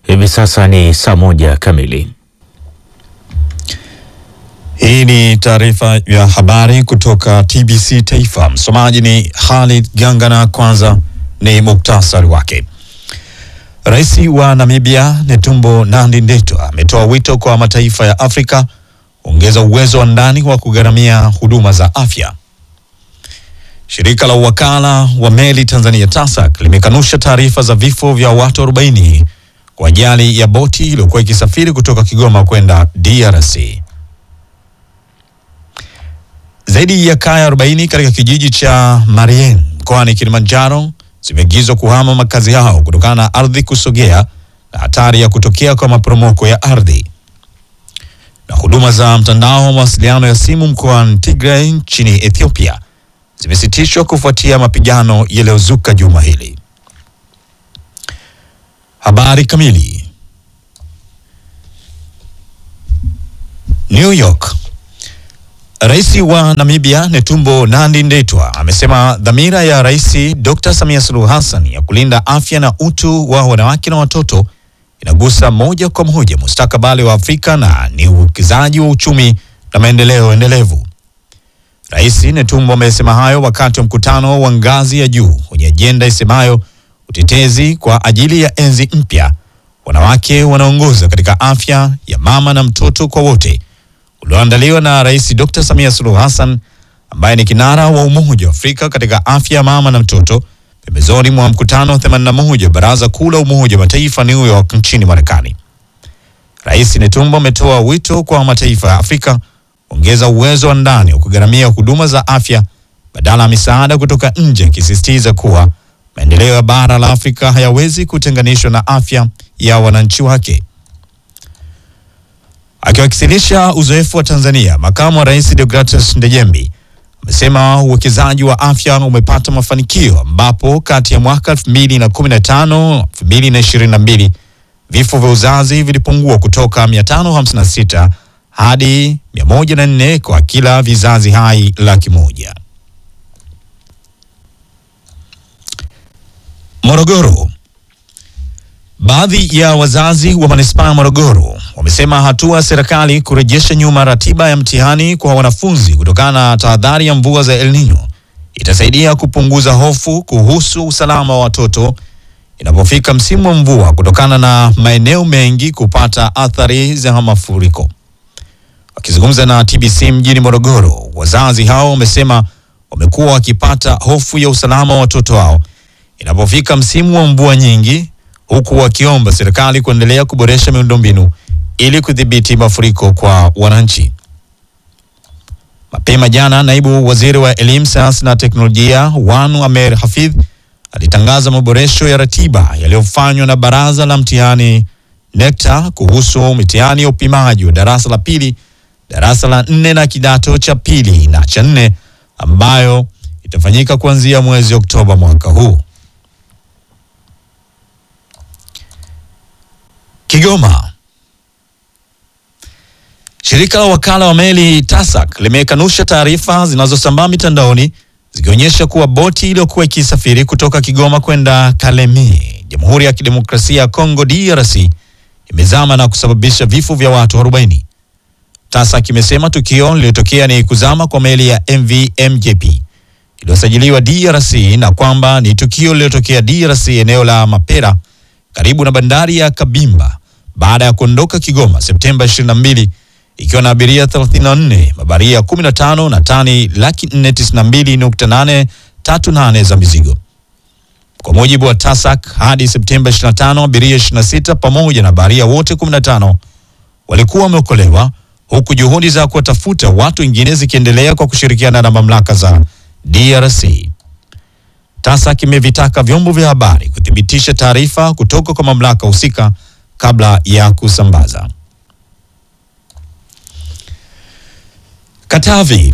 Hivi sasa ni saa moja kamili. Hii ni taarifa ya habari kutoka TBC Taifa. Msomaji ni Khalid Gangana. Kwanza ni muktasari wake. Rais wa Namibia Netumbo Nandi-Ndaitwah ametoa wito kwa mataifa ya Afrika kuongeza uwezo wa ndani wa kugharamia huduma za afya. Shirika la uwakala wa meli Tanzania TASAC limekanusha taarifa za vifo vya watu 40 kwa ajali ya boti iliyokuwa ikisafiri kutoka Kigoma kwenda DRC. Zaidi ya kaya 40 katika kijiji cha Marien mkoani Kilimanjaro zimeagizwa kuhama makazi yao kutokana na ardhi kusogea na hatari ya kutokea kwa maporomoko ya ardhi. Na huduma za mtandao wa mawasiliano ya simu mkoani Tigray nchini Ethiopia zimesitishwa kufuatia mapigano yaliyozuka juma hili. Habari kamili. New York. Rais wa Namibia Netumbo Nandi-Ndaitwah amesema dhamira ya Rais Dr. Samia Suluhu Hassan ya kulinda afya na utu wa wanawake na watoto inagusa moja kwa moja mustakabali wa Afrika na ni uwekezaji wa uchumi na maendeleo endelevu. Rais Netumbo amesema hayo wakati wa mkutano wa ngazi ya juu wenye ajenda isemayo utetezi kwa ajili ya enzi mpya, wanawake wanaongoza katika afya ya mama na mtoto kwa wote ulioandaliwa na Rais Dr. Samia Suluhu Hassan ambaye ni kinara wa Umoja wa Afrika katika afya ya mama na mtoto pembezoni mwa mkutano wa 81 Baraza Kuu la Umoja wa Mataifa New York nchini Marekani. Rais Netumbo ametoa wito kwa mataifa ya Afrika kuongeza uwezo wa ndani wa kugharamia huduma za afya badala ya misaada kutoka nje, akisisitiza kuwa maendeleo ya bara la Afrika hayawezi kutenganishwa na afya ya wananchi wake. Akiwasilisha uzoefu wa Tanzania, makamu wa rais Deogratus Ndejembi amesema uwekezaji wa afya umepata mafanikio ambapo kati ya mwaka 2015 2022 vifo vya uzazi vilipungua kutoka 556 hadi 104 kwa kila vizazi hai laki moja. Morogoro. Baadhi ya wazazi wa manispaa ya Morogoro wamesema hatua ya serikali kurejesha nyuma ratiba ya mtihani kwa wanafunzi kutokana na tahadhari ya mvua za El Nino itasaidia kupunguza hofu kuhusu usalama wa watoto inapofika msimu wa mvua kutokana na maeneo mengi kupata athari za mafuriko. Wakizungumza na TBC mjini Morogoro, wazazi hao wamesema wamekuwa wakipata hofu ya usalama wa watoto wao inapofika msimu wa mvua nyingi huku wakiomba serikali kuendelea kuboresha miundombinu ili kudhibiti mafuriko kwa wananchi. Mapema jana, naibu waziri wa elimu, sayansi na teknolojia Wanu Amer Hafidh alitangaza maboresho ya ratiba yaliyofanywa na baraza la mtihani NECTA kuhusu mitihani ya upimaji wa darasa la pili, darasa la nne na kidato cha pili na cha nne ambayo itafanyika kuanzia mwezi Oktoba mwaka huu. Kigoma. Shirika la wakala wa meli TASAC limekanusha taarifa zinazosambaa mitandaoni zikionyesha kuwa boti iliyokuwa ikisafiri kutoka Kigoma kwenda Kalemie, Jamhuri ya Kidemokrasia ya Kongo DRC, imezama na kusababisha vifo vya watu 40. TASAC imesema tukio lililotokea ni kuzama kwa meli ya MV MJP iliyosajiliwa DRC na kwamba ni tukio lililotokea DRC eneo la Mapera karibu na bandari ya Kabimba baada ya kuondoka Kigoma Septemba 22 ikiwa na abiria 34, mabaria 15 na tani laki 492.838 za mizigo. Kwa mujibu wa TASAC, hadi Septemba 25 abiria 26 pamoja na baharia wote 15 walikuwa wameokolewa huku juhudi za kuwatafuta watu wengine zikiendelea kwa kushirikiana na mamlaka za DRC. TASAC imevitaka vyombo vya habari kuthibitisha taarifa kutoka kwa mamlaka husika kabla ya kusambaza. Katavi.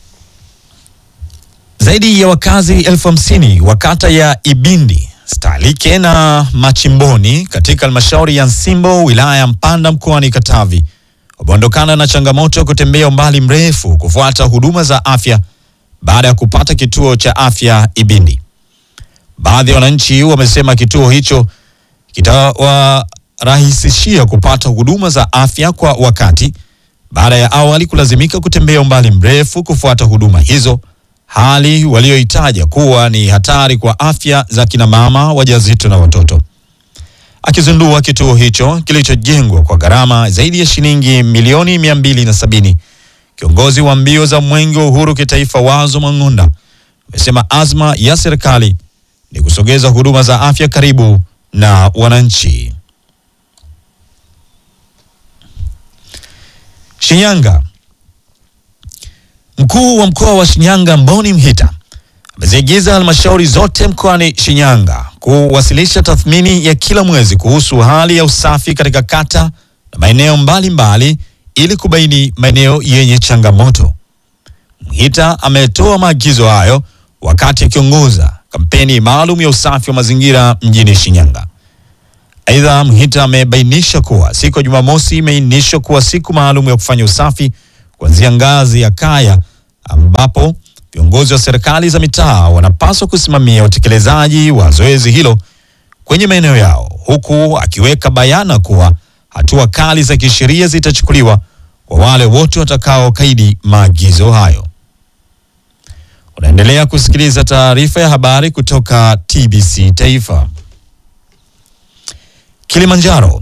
Zaidi ya wakazi elfu hamsini wa kata ya Ibindi, Stalike na Machimboni katika halmashauri ya Nsimbo wilaya ya Mpanda mkoani Katavi wameondokana na changamoto ya kutembea umbali mrefu kufuata huduma za afya baada ya kupata kituo cha afya Ibindi. Baadhi ya wananchi wamesema kituo hicho kitawa itawarahisishia kupata huduma za afya kwa wakati baada ya awali kulazimika kutembea umbali mrefu kufuata huduma hizo, hali walioitaja kuwa ni hatari kwa afya za kina mama wajawazito na watoto. Akizindua kituo hicho kilichojengwa kwa gharama zaidi ya shilingi milioni mia mbili na sabini, kiongozi wa mbio za Mwenge wa Uhuru kitaifa Wazo Mang'onda amesema azma ya serikali ni kusogeza huduma za afya karibu na wananchi. Shinyanga. Mkuu wa mkoa wa Shinyanga Mboni Mhita ameziagiza halmashauri zote mkoani Shinyanga kuwasilisha tathmini ya kila mwezi kuhusu hali ya usafi katika kata na maeneo mbalimbali ili kubaini maeneo yenye changamoto. Mhita ametoa maagizo hayo wakati akiongoza kampeni maalum ya usafi wa mazingira mjini Shinyanga. Aidha, Mhita amebainisha kuwa siku ya Jumamosi imeainishwa kuwa siku maalum ya kufanya usafi kuanzia ngazi ya kaya, ambapo viongozi wa serikali za mitaa wanapaswa kusimamia utekelezaji wa zoezi hilo kwenye maeneo yao, huku akiweka bayana kuwa hatua kali za kisheria zitachukuliwa kwa wale wote watakaokaidi maagizo hayo. Unaendelea kusikiliza taarifa ya habari kutoka TBC Taifa. Kilimanjaro.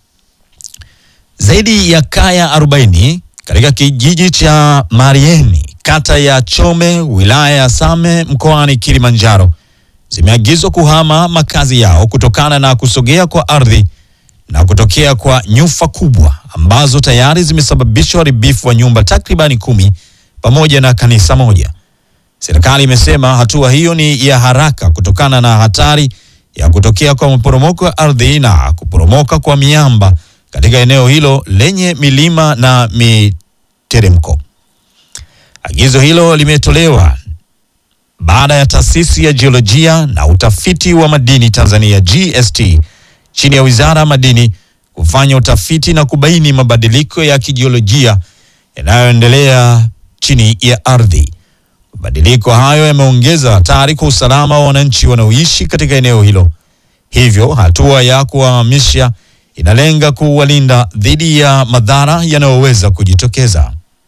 Zaidi ya kaya 40 katika kijiji cha Marieni, kata ya Chome, wilaya ya Same, mkoani Kilimanjaro zimeagizwa kuhama makazi yao kutokana na kusogea kwa ardhi na kutokea kwa nyufa kubwa ambazo tayari zimesababisha uharibifu wa nyumba takribani kumi pamoja na kanisa moja. Serikali imesema hatua hiyo ni ya haraka kutokana na hatari ya kutokea kwa maporomoko ya ardhi na kuporomoka kwa miamba katika eneo hilo lenye milima na miteremko. Agizo hilo limetolewa baada ya taasisi ya jiolojia na utafiti wa madini Tanzania GST chini ya Wizara ya Madini kufanya utafiti na kubaini mabadiliko ya kijiolojia yanayoendelea chini ya ardhi. Mabadiliko hayo yameongeza hatari kwa usalama wa wananchi wanaoishi katika eneo hilo. Hivyo hatua ya kuwahamisha inalenga kuwalinda dhidi ya madhara yanayoweza kujitokeza.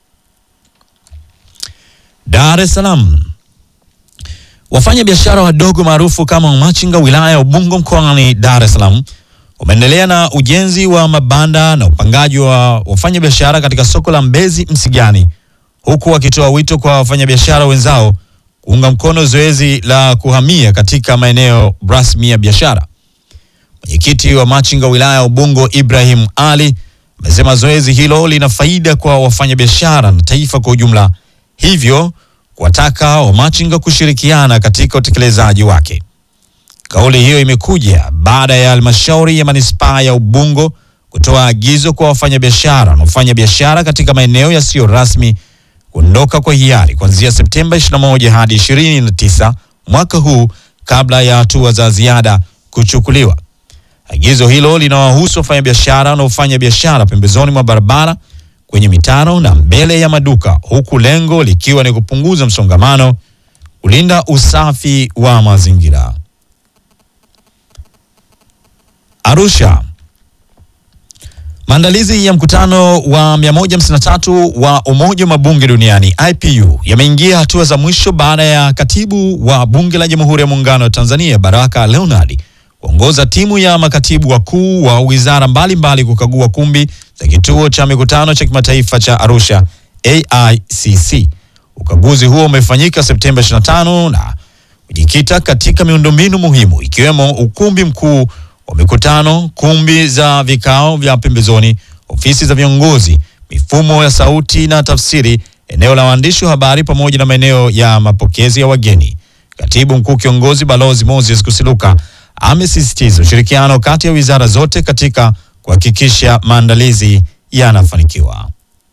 Dar es Salaam. Wafanya biashara wadogo maarufu kama machinga wilaya ya Ubungo mkoani Dar es Salaam wameendelea na ujenzi wa mabanda na upangaji wa wafanyabiashara katika soko la Mbezi Msigani, huku wakitoa wito kwa wafanyabiashara wenzao kuunga mkono zoezi la kuhamia katika maeneo rasmi ya biashara. Mwenyekiti wa machinga wilaya ya Ubungo Ibrahim Ali amesema zoezi hilo lina faida kwa wafanyabiashara na taifa kwa ujumla, hivyo kuwataka wamachinga kushirikiana katika utekelezaji wake. Kauli hiyo imekuja baada ya halmashauri ya manispaa ya Ubungo kutoa agizo kwa wafanyabiashara wanaofanya biashara katika maeneo yasiyo rasmi kuondoka kwa hiari kuanzia Septemba 21 hadi 29 mwaka huu kabla ya hatua za ziada kuchukuliwa. Agizo hilo linawahusu wafanyabiashara wanaofanya biashara pembezoni mwa barabara, kwenye mitaro na mbele ya maduka, huku lengo likiwa ni kupunguza msongamano, kulinda usafi wa mazingira. Arusha. Maandalizi ya mkutano wa 153 wa Umoja wa Mabunge Duniani IPU yameingia hatua za mwisho baada ya katibu wa Bunge la Jamhuri ya Muungano wa Tanzania Baraka Leonard kuongoza timu ya makatibu wakuu wa wizara mbalimbali kukagua kumbi za kituo cha mikutano cha kimataifa cha Arusha AICC. Ukaguzi huo umefanyika Septemba 25 na kujikita katika miundombinu muhimu ikiwemo ukumbi mkuu wa mikutano, kumbi za vikao vya pembezoni, ofisi za viongozi, mifumo ya sauti na tafsiri, eneo la waandishi wa habari pamoja na maeneo ya mapokezi ya wageni. Katibu mkuu kiongozi Balozi Moses Kusiluka amesisitiza ushirikiano kati ya wizara zote katika kuhakikisha maandalizi yanafanikiwa.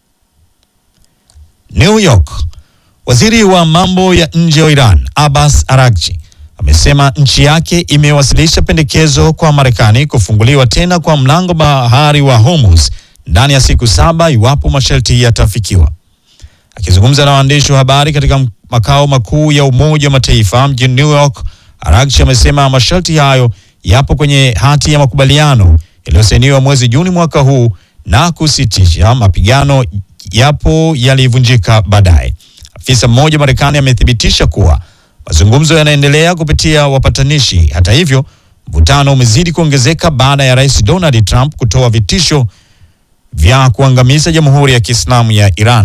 New York. Waziri wa mambo ya nje wa Iran Abbas Araghchi amesema nchi yake imewasilisha pendekezo kwa Marekani kufunguliwa tena kwa mlango bahari wa Hormuz ndani ya siku saba iwapo masharti yatafikiwa. Akizungumza na waandishi wa habari katika makao makuu ya Umoja wa Mataifa mjini New York, Araghchi amesema masharti hayo yapo kwenye hati ya makubaliano yaliyosainiwa mwezi Juni mwaka huu na kusitisha mapigano yapo yalivunjika baadaye. Afisa mmoja Marekani amethibitisha kuwa mazungumzo yanaendelea kupitia wapatanishi. Hata hivyo, mvutano umezidi kuongezeka baada ya Rais Donald Trump kutoa vitisho vya kuangamiza Jamhuri ya Kiislamu ya Iran.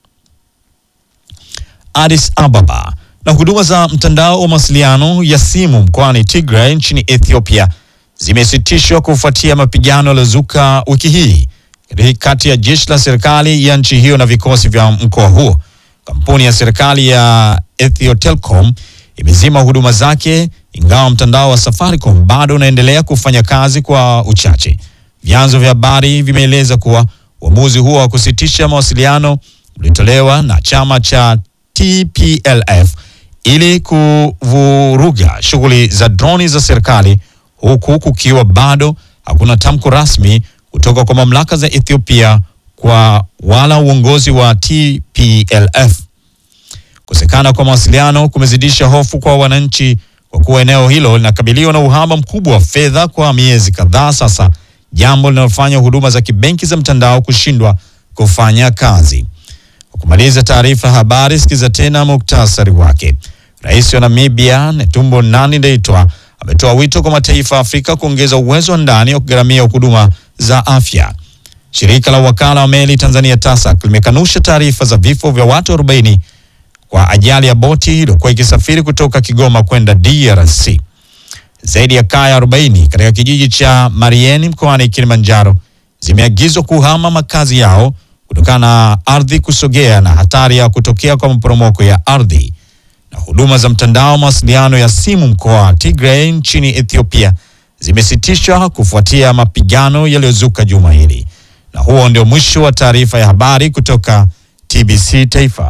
Addis Ababa na huduma za mtandao wa mawasiliano ya simu mkoani Tigray nchini Ethiopia zimesitishwa kufuatia mapigano yaliyozuka wiki hii kati ya jeshi la serikali ya nchi hiyo na vikosi vya mkoa huo. Kampuni ya serikali ya Ethio Telecom imezima huduma zake, ingawa mtandao wa Safaricom bado unaendelea kufanya kazi kwa uchache. Vyanzo vya habari vimeeleza kuwa uamuzi huo wa kusitisha mawasiliano ulitolewa na chama cha TPLF ili kuvuruga shughuli za droni za serikali, huku kukiwa bado hakuna tamko rasmi kutoka kwa mamlaka za Ethiopia kwa wala uongozi wa TPLF. Kukosekana kwa mawasiliano kumezidisha hofu kwa wananchi kwa kuwa eneo hilo linakabiliwa na uhaba mkubwa wa fedha kwa miezi kadhaa sasa, jambo linalofanya huduma za kibenki za mtandao kushindwa kufanya kazi. Kwa kumaliza taarifa habari, sikiza tena muktasari wake. Rais wa Namibia Netumbo Nandi-Ndaitwah ametoa wito kwa mataifa ya Afrika kuongeza uwezo wa ndani wa kugharamia huduma za afya. Shirika la wakala wa meli Tanzania TASAC limekanusha taarifa za vifo vya watu 40 kwa ajali ya boti iliyokuwa ikisafiri kutoka Kigoma kwenda DRC. Zaidi ya kaya 40 katika kijiji cha Marieni mkoani Kilimanjaro zimeagizwa kuhama makazi yao kutokana na ardhi kusogea na hatari ya kutokea kwa maporomoko ya ardhi. Na huduma za mtandao mawasiliano ya simu mkoa wa Tigray nchini Ethiopia zimesitishwa kufuatia mapigano yaliyozuka juma hili. Na huo ndio mwisho wa taarifa ya habari kutoka TBC Taifa.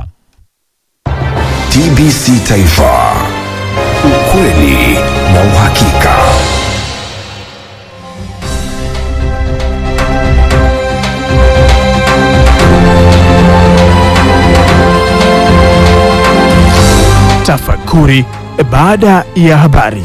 TBC Taifa, ukweli na uhakika. Tafakuri baada ya habari.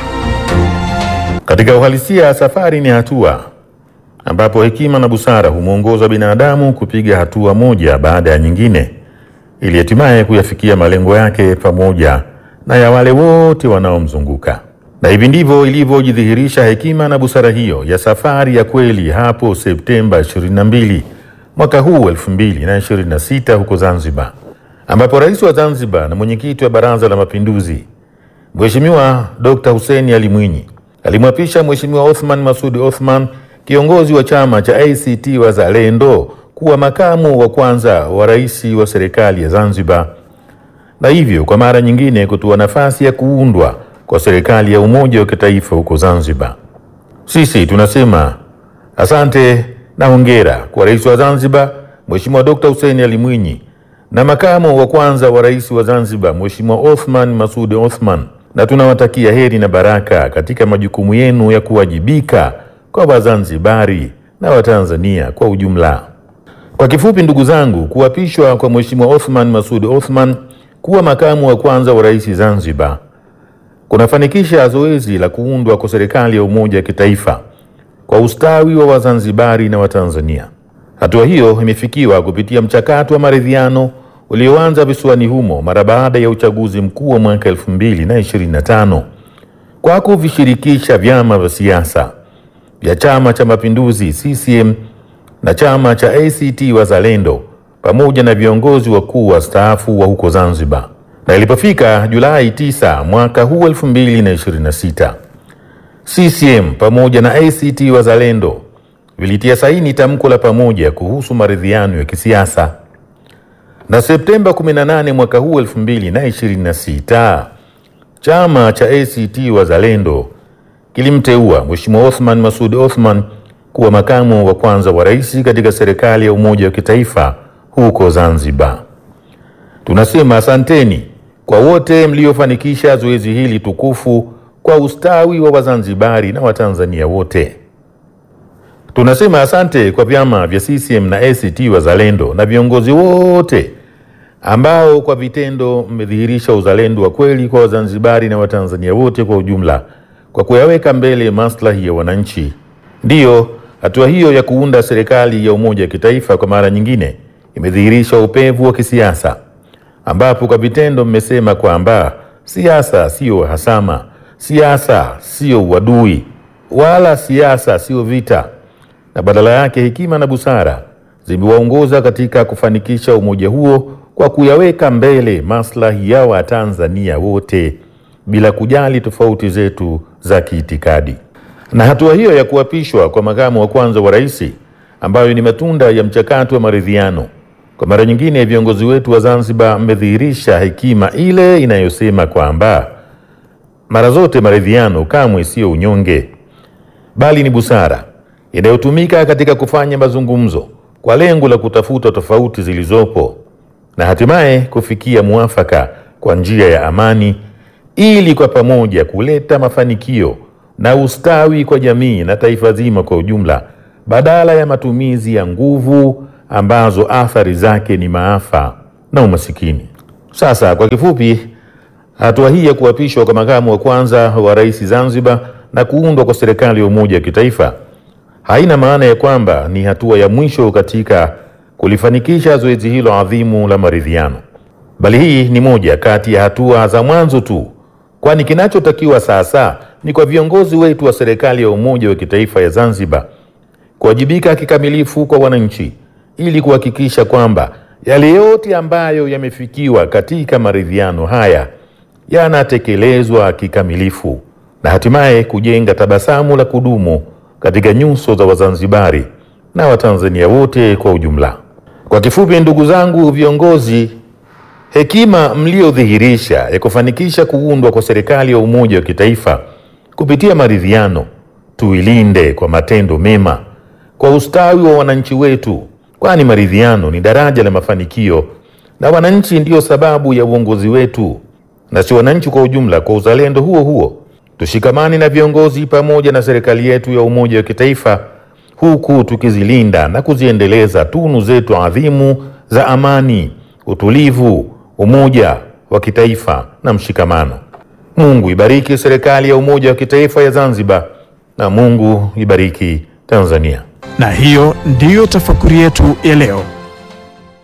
Katika uhalisia, safari ni hatua ambapo hekima na busara humwongoza binadamu kupiga hatua moja baada ya nyingine ili hatimaye kuyafikia malengo yake pamoja na ya wale wote wanaomzunguka. Na hivi ndivyo ilivyojidhihirisha hekima na busara hiyo ya safari ya kweli hapo Septemba 22 mwaka huu 2026 huko Zanzibar, ambapo rais wa Zanzibar na mwenyekiti wa Baraza la Mapinduzi Mheshimiwa Dr. Hussein Ali Mwinyi alimwapisha Mheshimiwa Othman Masud Othman, kiongozi wa chama cha ACT Wazalendo, kuwa makamu wa kwanza wa rais wa serikali ya Zanzibar, na hivyo kwa mara nyingine kutoa nafasi ya kuundwa kwa serikali ya umoja wa kitaifa huko Zanzibar. Sisi tunasema asante na hongera kwa rais wa Zanzibar Mheshimiwa Dr. Hussein Ali Mwinyi na makamu wa kwanza wa rais wa Zanzibar Mheshimiwa Othman Masud Othman, na tunawatakia heri na baraka katika majukumu yenu ya kuwajibika kwa Wazanzibari na Watanzania kwa ujumla. Kwa kifupi, ndugu zangu, kuapishwa kwa Mheshimiwa Othman Masud Othman kuwa makamu wa kwanza wa rais Zanzibar kunafanikisha zoezi la kuundwa kwa serikali ya umoja wa kitaifa kwa ustawi wa Wazanzibari na Watanzania. Hatua hiyo imefikiwa kupitia mchakato wa maridhiano ulioanza visiwani humo mara baada ya uchaguzi mkuu wa mwaka 2025 kwa kuvishirikisha vyama vya siasa vya Chama cha Mapinduzi CCM na chama cha ACT Wazalendo pamoja na viongozi wakuu wastaafu wa huko Zanzibar. Na ilipofika Julai 9 mwaka huu 2026, CCM pamoja na ACT Wazalendo vilitia saini tamko la pamoja kuhusu maridhiano ya kisiasa. Na Septemba 18 mwaka huu 2026, chama cha ACT Wazalendo kilimteua Mheshimiwa Othman Masud Othman kuwa makamu wa kwanza wa rais katika serikali ya umoja wa kitaifa huko Zanzibar. Tunasema asanteni kwa wote mliofanikisha zoezi hili tukufu kwa ustawi wa Wazanzibari na Watanzania wote. Tunasema asante kwa vyama vya CCM na ACT Wazalendo na viongozi wote ambao kwa vitendo mmedhihirisha uzalendo wa kweli kwa Wazanzibari na Watanzania wote kwa ujumla kwa kuyaweka mbele maslahi ya wananchi Ndiyo, hatua hiyo ya kuunda serikali ya umoja wa kitaifa kwa mara nyingine imedhihirisha upevu wa kisiasa, ambapo kwa vitendo mmesema kwamba siasa siyo uhasama, siasa siyo uadui, wala siasa siyo vita, na badala yake hekima na busara zimewaongoza katika kufanikisha umoja huo kwa kuyaweka mbele maslahi ya Watanzania wote bila kujali tofauti zetu za kiitikadi. Na hatua hiyo ya kuapishwa kwa makamu wa kwanza wa rais, ambayo ni matunda ya mchakato wa maridhiano, kwa mara nyingine viongozi wetu wa Zanzibar mmedhihirisha hekima ile inayosema kwamba mara zote maridhiano kamwe siyo unyonge, bali ni busara inayotumika katika kufanya mazungumzo kwa lengo la kutafuta tofauti zilizopo na hatimaye kufikia muafaka kwa njia ya amani ili kwa pamoja kuleta mafanikio na ustawi kwa jamii na taifa zima kwa ujumla, badala ya matumizi ya nguvu ambazo athari zake ni maafa na umasikini. Sasa kwa kifupi, hatua hii ya kuapishwa kwa makamu wa kwanza wa rais Zanzibar na kuundwa kwa serikali ya umoja wa kitaifa haina maana ya kwamba ni hatua ya mwisho katika kulifanikisha zoezi hilo adhimu la maridhiano, bali hii ni moja kati ya hatua za mwanzo tu, kwani kinachotakiwa sasa ni kwa viongozi wetu wa serikali ya umoja wa kitaifa ya Zanzibar kuwajibika kikamilifu kwa wananchi ili kuhakikisha kwamba yale yote ambayo yamefikiwa katika maridhiano haya yanatekelezwa kikamilifu na hatimaye kujenga tabasamu la kudumu katika nyuso za Wazanzibari na Watanzania wote kwa ujumla. Kwa kifupi, ndugu zangu viongozi, hekima mliodhihirisha ya kufanikisha kuundwa kwa serikali ya umoja wa kitaifa kupitia maridhiano tuilinde kwa matendo mema kwa ustawi wa wananchi wetu, kwani maridhiano ni daraja la mafanikio na wananchi ndiyo sababu ya uongozi wetu na si wananchi kwa ujumla. Kwa uzalendo huo huo tushikamane na viongozi pamoja na serikali yetu ya umoja wa kitaifa, huku tukizilinda na kuziendeleza tunu zetu adhimu za amani, utulivu, umoja wa kitaifa na mshikamano. Mungu ibariki serikali ya umoja wa kitaifa ya Zanzibar na Mungu ibariki Tanzania. Na hiyo ndiyo tafakuri yetu ya leo.